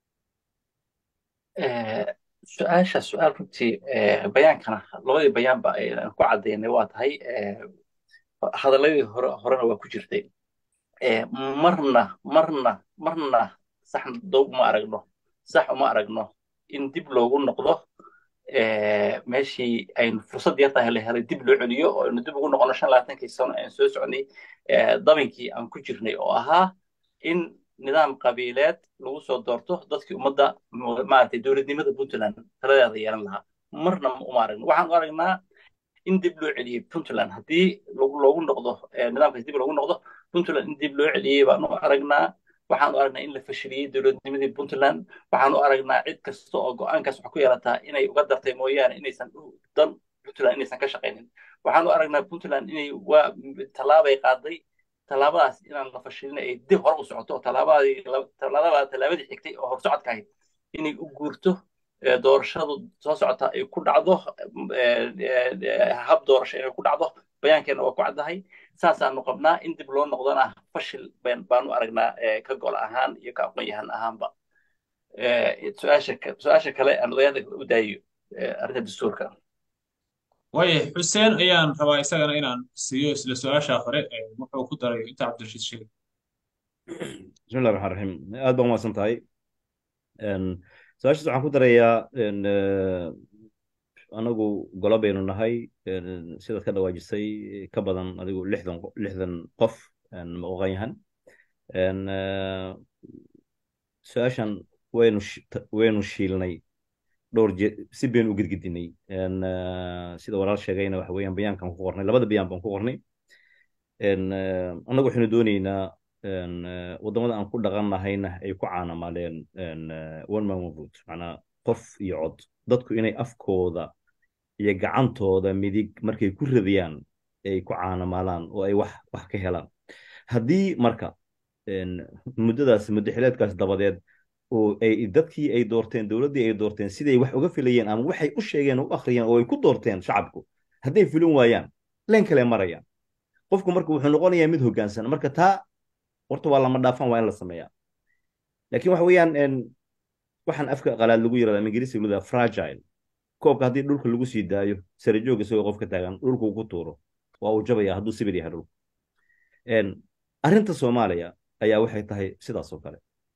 su-aasha su-aal runtii bayaankana labadii bayaanba aan ku caddaynay waa tahay hadalladii hore horena waa ku jirtay marna marna marna sax dow uma aragno sax uma aragno in dib loogu noqdo meeshii aynu fursad yartahay la helay dib loo celiyo oo aynu dib ugu noqono shan labaatankii sano aynu soo socnay dabinkii aan ku jirnay oo ahaa in nidaam qabiileed lagu soo doorto dadkii ummadda maaragtay dowladnimada puntland taladeeda yeelan lahaa marna uma aragno waxaan u aragnaa in dib loo celiyey puntland haddii loogu noqdo nidaamkaas dib loogu noqdo puntland in dib loo celiyey baan u aragnaa waxaan u aragnaa in la fashiliyey dowladnimadii puntland waxaan u aragnaa cid kasta oo go-aankaas wax ku yeelataa inay uga dartay mooyaane inaysan dan puntland inaysan ka shaqaynin waxaan u aragnaa puntland inay waa tallaabay qaaday tallaabadaas inaan la fashilin ay dib hore u socoto tallaabadii tallaabadii xigtay oo horsocodka ahayd inay u guurto doorashadu soo socota ay ku dhacdo hab doorasho inay ku dhacdo bayaankeenna waa ku caddahay saasaanu qabnaa in dib loo noqdona fashil baanu aragnaa ka gol ahaan iyo ka aqoon yahan ahaanba su-aasha kale aan odayaada u daayo arrinta dastuurka
waaye xuseen ayaan rabaa isagana inaan siiyo isla su-aasha hore wuxuu ku daray inta cabdirashiid sheegay
bismillahi raxmaan raxiim aad baa umahadsan tahay su-aashaas waxaan ku darayaa anagu golo baynu nahay sidaad ka dhawaajisay ka badan adigu lixdan lixdan qof maqoqanyahan su-aashan waynu waynu shiilnay dhowr je si baynu u gedgedinay sida walaal sheegayna waxa weeyaan bayaankan ku qornay labada bayaan baan ku qornay annagu waxaynu doonaynaa waddamada aan ku dhaqannahayna ay ku caanamaaleen one man one vote macnaa qof iyo cod dadku inay afkooda iyo gacantooda midig markay ku radiyaan ay ku caanamaalaan oo ay wax wax ka helaan haddii marka muddadaas muddo xileedkaas dabadeed oo ay dadkii ay doorteen dowladdii ay doorteen siday wax uga filayeen ama waxay u sheegeen oo u akhriyeen oo ay ku doorteen shacabku hadday filin waayaan leen kale marayaan qofku marka wuxuu noqonayaa mid hoggaansan marka taa horta waa lama dhaafan waa in la sameeyaa laakiin waxa weeyaan waxaan afka qalaad lagu yirahdaa ama ingiriisi lagu yirahdaa fragile koobka haddii dhulka lagu sii daayo sare joog isagoo qofka taagan dhulku ku tuuro waa uu jabaya hadduu sibir yahay dhulku arrinta soomaaliya ayaa waxay tahay sidaas oo kale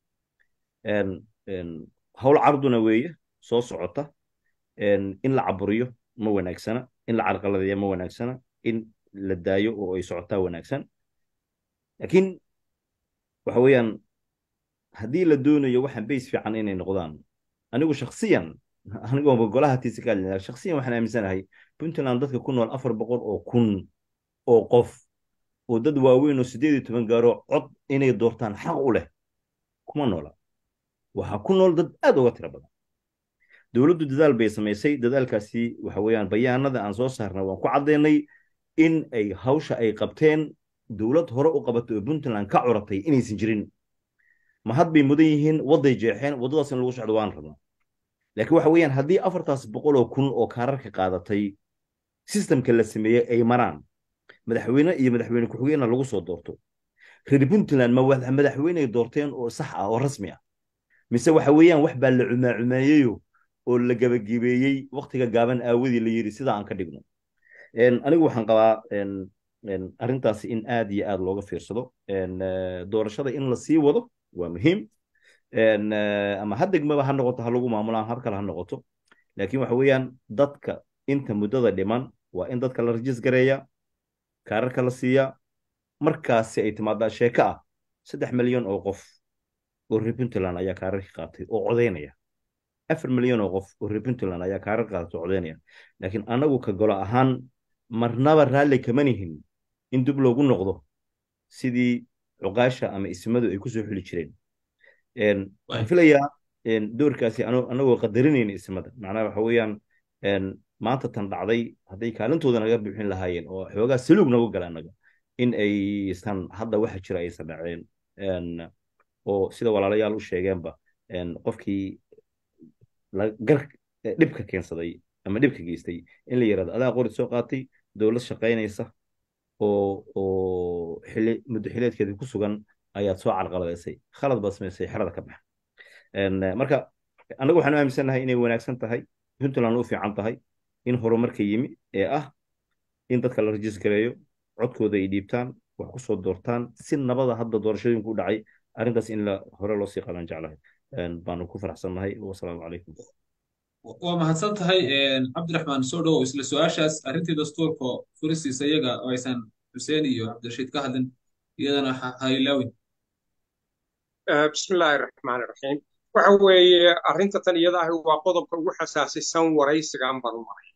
hawl carduna weeye soo socota in la caburiyo ma wanaagsana in la carqaladeeyo ma wanaagsana in la daayo oo ay socotaa wanaagsan laakiin waxa weeyaan haddii la doonayo waxaan bays fiican inay noqdaan anigu shaksiyan anigoo golaha tiisa ka hadlina shaksiyan waxaan aaminsanahay puntland dadka ku nool afar boqol oo kun oo qof oo dad waaweyn oo siddeed iyo toban gaaro cod inay doortaan xaq u leh kuma noola waxaa ku nool dad aad uga tiro badan dowladdu dadaal bay samaysay dadaalkaasi waxa weeyaan bayaanada aan soo saarnay waan ku caddaynay in ay hawsha ay qabteen dowlad hore u qabatay oo puntland ka curatay inaysan jirin mahad bay mudan yihiin wadday jeexeen waddadaas in lagu socdo waan rabnaa laakiin waxa weeyaan haddii afartaas boqol oo kun oo kaararka qaadatay sistamka la sameeyey ay maraan madaxweyne iyo madaxweyne ku-xigeenna lagu soo doorto reer puntland ma madaxweyney doorteen oo sax ah oo rasmi ah mise waxa weeyaan wax baa la cumaacumeeyeyo oo la gabagabeeyey waktiga gaaban aawadii la yidhi sidaa aan ka dhigno anigu waxaan qabaa arrintaasi in aad iyo aad looga fiirsado doorashada in la sii wado waa muhiim ama ha degmaba ha noqoto ha lagu maamulo ama hab kale ha noqoto laakiin waxa weeyaan dadka inta muddada dhiman waa in dadka la rajis gareeya kaararka la siiya markaasi ay timaadaa sheeko ah saddex milyan oo qof oo reer puntland ayaa kaararka qaatay oo codaynaya afar milyan oo qof oo reer puntland ayaa kaarar qaatay oo codaynaya laakiin anagu ka golo ahaan marnaba raalli kama nihin in dib loogu noqdo sidii cuqaasha ama ismadu ay kusoo xuli jireen waxaan filayaa doorkaasi anagoo qadarinayna ismada macnaha waxa weeyaan maanta tan dhacday hadday kaalintooda naga buuxin lahaayeen oo xoogaa saluug nagu gala annaga in aysan hadda waxa jira aysan dhaceen oo sida walaalayaal u sheegeenba qofkii gar dhibka keensaday ama dhibka geystay in la yirahdo adaa qorid soo qaatay dowlad shaqaynaysa oo oo xili muddo xileedkeeda ku sugan ayaad soo carqaladaysay khalad baad samaysay xerada ka baxa marka annagu waxaan u aaminsannahay inay wanaagsan tahay puntland u fiican tahay in horumarka yimi ee ah in dadka la rajis gareeyo codkooda ay dhiibtaan wax ku soo doortaan si nabada hadda doorashooyinku u dhacay arrintaas in la hore loo sii qaban jeclahay baanu ku faraxsannahay wasalaamu calaykum
waa mahadsan tahay cabdiraxmaan soo dhowow isla su-aashaas arrintii dastuurka furisiisa iyaga oo aysan xuseen iyo cabdirashiid ka hadlin iyadana ha ilaawin
bismillaahi raxmaani raxiim waxa weeye arrinta tan iyada ahi waa qodobka ugu xasaasisan waraysigan banu maray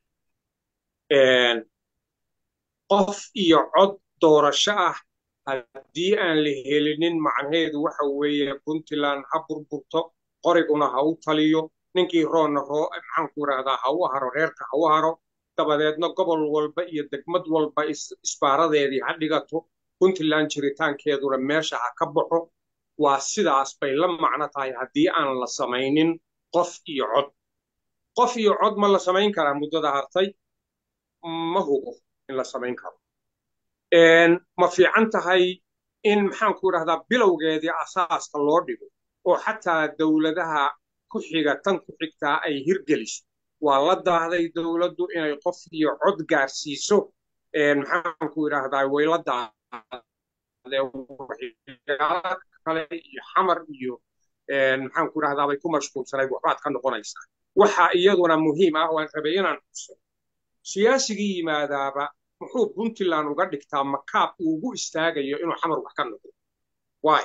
qof iyo cod doorasho ah haddii aan la helinin macnaheedu waxa weeye puntland ha burburto qoriguna ha u taliyo ninkii roonna roo maxaanku idhahdaa ha u haro reerka ha u haro dabadeedna gobol walba iyo degmad walba isbaaradeedii ha dhigato puntland jiritaankeeduna meesha ha ka baxo waa sidaas bay la macno tahay haddii aan la samaynin qof iyo cod qof iyo cod ma la samayn karaa muddada hartay ma hubo in la samayn karo ma fiican tahay in maxaanku idhahdaa bilowgeedii asaaska loo dhigo oo xataa dowladaha ku xiga tan ku xigtaa ay hirgeliso waa la daahday dowladdu inay qof iyo cod gaarsiiso maxaanku idhaahdaa way la daahday waxyaala kale iyo xamar iyo maxaanku idhahdaa bay ku mashquulsanayd waxbaad ka noqonaysaa waxa iyaduna muhiim ah waan rabay inaan xuso siyaasigii yimaadaaba muxuu puntland uga dhigtaa makaab uu ugu istaagayo inuu xamar wax ka noqdo waay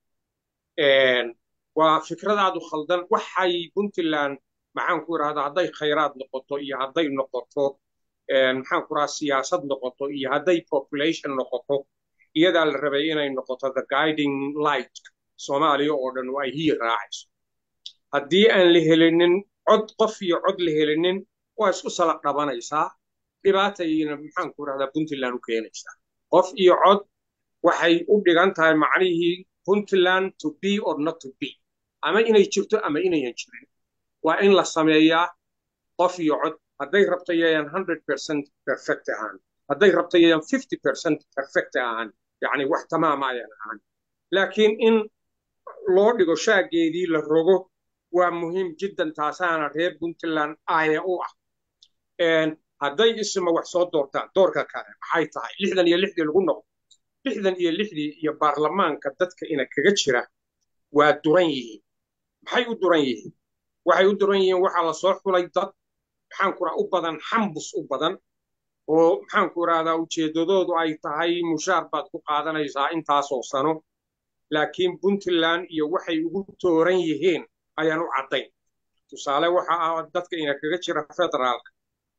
waa fikradaadu khaldan waxay puntland maxaanku idhahdaa hadday khayraad noqoto iyo hadday noqoto maxaanku idhahdaa siyaasad noqoto iyo hadday population noqoto iyadaa la rabay inay noqoto the guiding light soomaaliya oo dhan oo ay hiyi raacayso haddii aan la helinin cod qof iyo cod la helinin waa isku salaq dhabanaysaa dhibaatayna maxaanku idhahdaa puntland u keenaysaa qof iyo cod waxay u dhigan tahay macnihii puntland to be or not to be ama inay jirto ama inayan jirin waa in la sameeyaa qof iyo cod hadday rabto yayaan hundred percent perfect ahaan hadday rabto yayaan fifty percent perfect ahaan yacni wax tamaama ayaan ahaan laakiin in loo dhigo shaageedii la rogo waa muhiim jiddan taasaana reer puntland aaya u ah hadday isma wax soo doortaan doorka kale maxay tahay lixdan iyo lixdii lagu noqdo lixdan iyo lixdii iyo baarlamaanka dadka ina kaga jira waa duran yihiin maxay u duran yihiin waxay u duran yihiin waxaa la soo xulay dad maxaanku raa u badan xambus u badan oo maxaanku rahdaa ujeeddadoodu ay tahay mushaar baad ku qaadanaysaa intaasoo sano laakiin puntland iyo waxay ugu tooran yihiin ayaan u caddayn tusaale waxa ah dadka ina kaga jira federaalka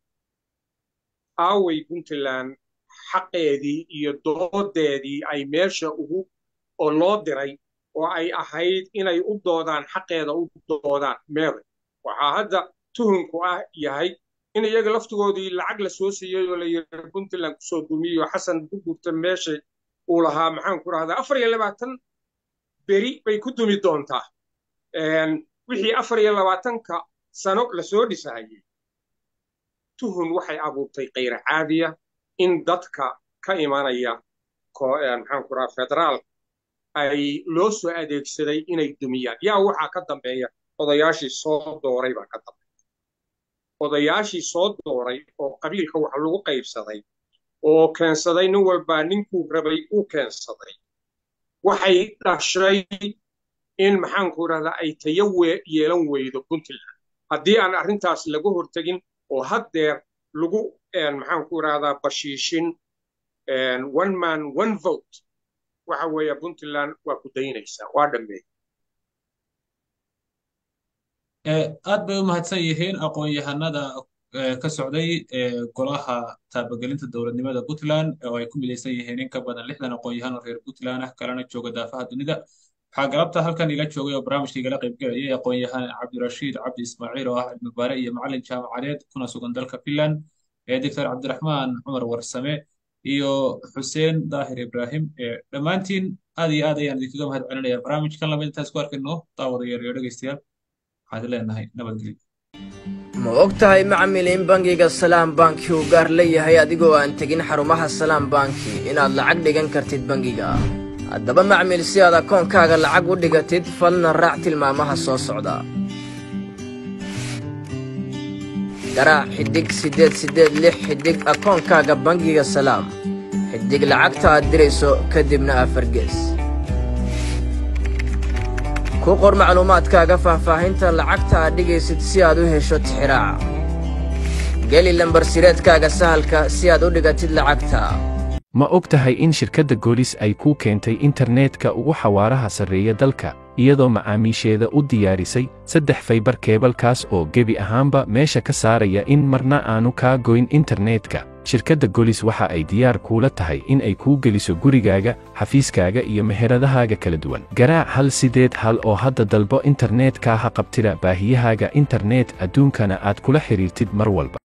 aaway puntland xaqeedii iyo doodeedii ay meesha ugu oo loo diray oo ay ahayd inay u doodaan xaqeeda u doodaan meeday waxaa hadda tuhunku ah yahay in iyaga laftigoodii lacag la soo siiyey oo la yidhi puntland kusoo dumiyo xasan gugurta meesha uu lahaa maxaanku rahdaa afar iyo labaatan beri bay ku dumi doontaa wixii afar iyo labaatanka sano lasoo dhisahayey tuhun waxay abuurtay kayra caadiya in dadka ka imanaya maxaanku rahaa federaalka ay loo soo adeegsaday inay dumiyaan yaa waxaa ka dambeeya odayaashii soo dooray baa ka dambeeya odayaashii soo dooray oo qabiilka wax lagu qaybsaday oo keensaday nin walbaa ninkuu rabay uu keensaday waxay dhashay in maxaanku idhahdaa ay tayo yeelan weydo puntland haddii aan arrintaas laga hortegin oo haddeer lagu maxaanku idhahdaa bashiishin one man one vote waxa weeye puntland waa ku daynaysaa waa dhammeey
aad bay u mahadsan yihiin aqoon-yahanada ka socday golaha taabagelinta dowladnimada puntland oo ay ku midaysan yihiin in ka badan lixdan aqoon-yahan oo reer puntland ah kalena jooga daafaha dunida waxaa galabta halkan ila joogay oo barnaamijka igala qaybgelayay aqoon-yahan cabdirashiid cabdi ismaaciil oo ah cilmibaare iyo macalin jaamacadeed kuna sugan dalka finland doctor cabdiraxmaan cumar warsame iyo xuseen daahir ibraahim dhammaantiin aad iyo aad ayaan idinkaga mahad celinaya barnaamijkan lamid intaas ku arkayno daawadayaal iyo dhegaystayaal waxaad leenahay nabadgelyo
ma og tahay macmil in bangiga salaam banki uu gaar leeyahay adigoo aan tegin xarumaha salaam banki inaad lacag dhigan kartid bangiga haddaba macmil si aad akoonkaaga lacag u dhigatid fadna raac tilmaamaha soo socda garaac xidhig siddeed siddeed lix xidhig akoonkaaga bangiga salaam xidhig lacagta aad dirayso kadibna afargees ku qor macluumaadkaaga faahfaahinta lacagta aad dhigaysid si aad u hesho tixiraaca geli lambarsireedkaaga sahalka si aad u dhigatid lacagta
ma og tahay in shirkadda goolis ay kuu keentay internetka ugu xawaaraha sarreeya dalka iyadoo macaamiisheeda u diyaarisay saddex faybar keebalkaas oo gebi ahaanba meesha ka saaraya in marna aanu kaa goyn internetka shirkadda golis waxa ay diyaar kuula tahay in ay kuu geliso gurigaaga xafiiskaaga iyo meheradahaaga kala duwan garaac hal sideed hal oo hadda dalbo internetka ha qabtida baahiyahaaga internet adduunkana aad kula xidhiirtid mar walba